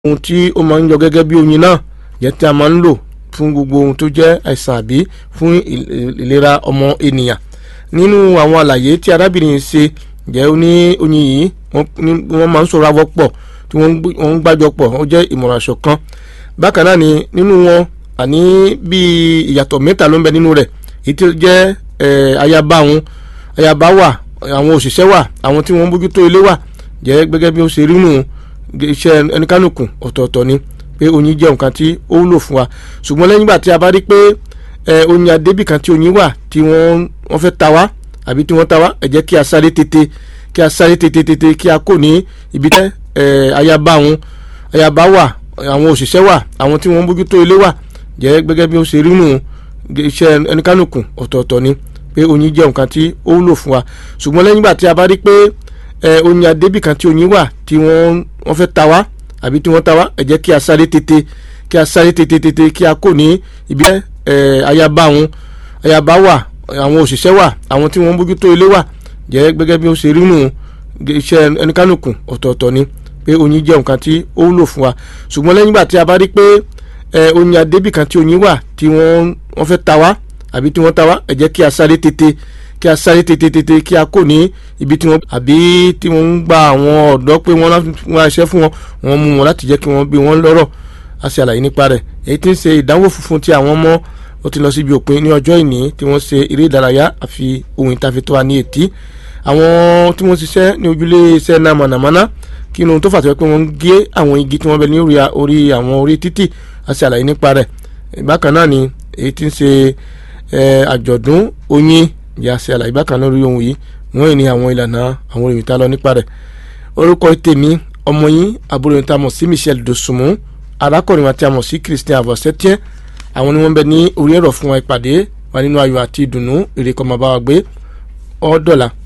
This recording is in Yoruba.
ohun tí ó máa ń yọ gẹ́gẹ́ bí oyin náà jẹ́ tí a máa ń lò fún gbogbo ohun tó jẹ́ àìsàn àbí fún ìlera ọmọ ènìyàn nínú àwọn àlàyé tí arábìnrin ṣe jẹ́ ó ní oyin yìí wọ́n máa ń sọ̀rọ̀ àwọ̀ pọ̀ tí wọ́n ń gbàjọ pọ̀ ó jẹ́ ìmọ̀ràn ṣọ̀kan bákan náà ni nínú wọn àní bíi ìyàtọ̀ mẹ́ta ló ń bẹ nínú rẹ̀ èyí tí ó jẹ́ ayaba àwọn ayaba wà àwọn òṣìṣẹ́ wà àwọn tí wọ́n ń bójútó ilé wà jẹ́ gẹ́gẹ́ bí ó ṣe rí nù iṣẹ́ ẹnikánukù ọ̀tọ̀ọ̀tọ̀ ni pé oyin jẹ́ nǹkan tí ó wúlò fún wa ṣùgbọ́n lẹ́yìn ìgbà tí a bá rí pé oyin adébì kan tí oyin wà tí wọ́n fẹ́ ta wá àbí tí wọ́n ta wá ẹ jẹ́ kí a sáré tètè kí a sáré tètè tètè kí a kò ní ibi tẹ́ ayaba àwọn ayaba wà àwọn òṣìṣẹ́ wà àwọn tí wọ́n ń bójútó ilé wà jẹ́ gẹ́gẹ́ bí ó ṣe rí nù iṣẹ́ ẹnikánukù ọ̀tọ̀ọ̀tọ̀ ni pé oyin jẹ́ nǹkan tí ó wúlò fún wa ṣùgbọ́n lẹ́yìn ìgbà tí a bá rí pé oyin adébì kan tí oyin wà tí wọ́n fẹ́ ta wá àbí tí wọ́n ta wá ẹ jẹ́ kí a sáré tètè kí a sáré tètè tètè kí a kò ní ibi ayaba àwọn ayaba wà àwọn òṣìṣẹ́ wà àwọn tí wọ́n ń bójútó ilé wà jẹ́ gẹ́gẹ́ bí ó ṣe rí nù iṣẹ́ ẹnikánukù ọ̀tọ̀ọ̀tọ̀ ni pé oyin jẹ́ nǹkan tí ó wúlò fún wa ṣùgbọ́n lẹ́yìn ìgbà tí a bá rí pé oyin adébì kan tí oyin wà tí wọ́n fẹ́ ta wá àbí tí wọ́n ta wá ẹ jẹ́ kí a sáré tètè kí a sáré tètè tètè kí a kò ní ibi tí wọ́n àbí tí wọ́n ń gba àwọn ọ̀dọ́ pé wọ́n wá iṣẹ́ fún wọn wọ́n mú wọn láti jẹ́ kí wọ́n bí wọ́n lọ́rọ̀ a ṣe àlàyé nípa rẹ̀ èyí tí ń ṣe ìdánwò funfun tí àwọn ọmọ ó ti lọ síbi òpin ní ọjọ́ ìní tí wọ́n ṣe eré ìdárayá àfi ohun ìtafẹ́ tó wà ní etí àwọn tí wọ́n ṣiṣẹ́ ní ojúlé iṣẹ́ náà mọ̀nàmọ́ná kí ni ohun tó fà tó yẹ pé wọ́n ń gé àwọn igi tí wọ́n bẹ ní orí àwọn orí títì a ṣe àlàyé nípa rẹ̀ bákan náà ni èyí tí ń ṣe àjọ̀dún oyin ìyá ṣe àlàyé bákan náà lórí ohun yìí wọ́n ní àwọn ìlànà àwọn òyìnbó tá lọ nípa rẹ̀ orúkọ tèmi ọmọ yín àbúrò yìí tá a mọ̀ sí Michel Dosunmu arákùnrin wa tí a mọ̀ sí Christian avosetier àwọn ni wọ́n bẹ ní orí ẹ̀rọ fún wa ìpàdé wa nínú ayọ̀ àti ìdùnnú ìrèkọ́ máa bá wa gbé ọ́ dọ̀la.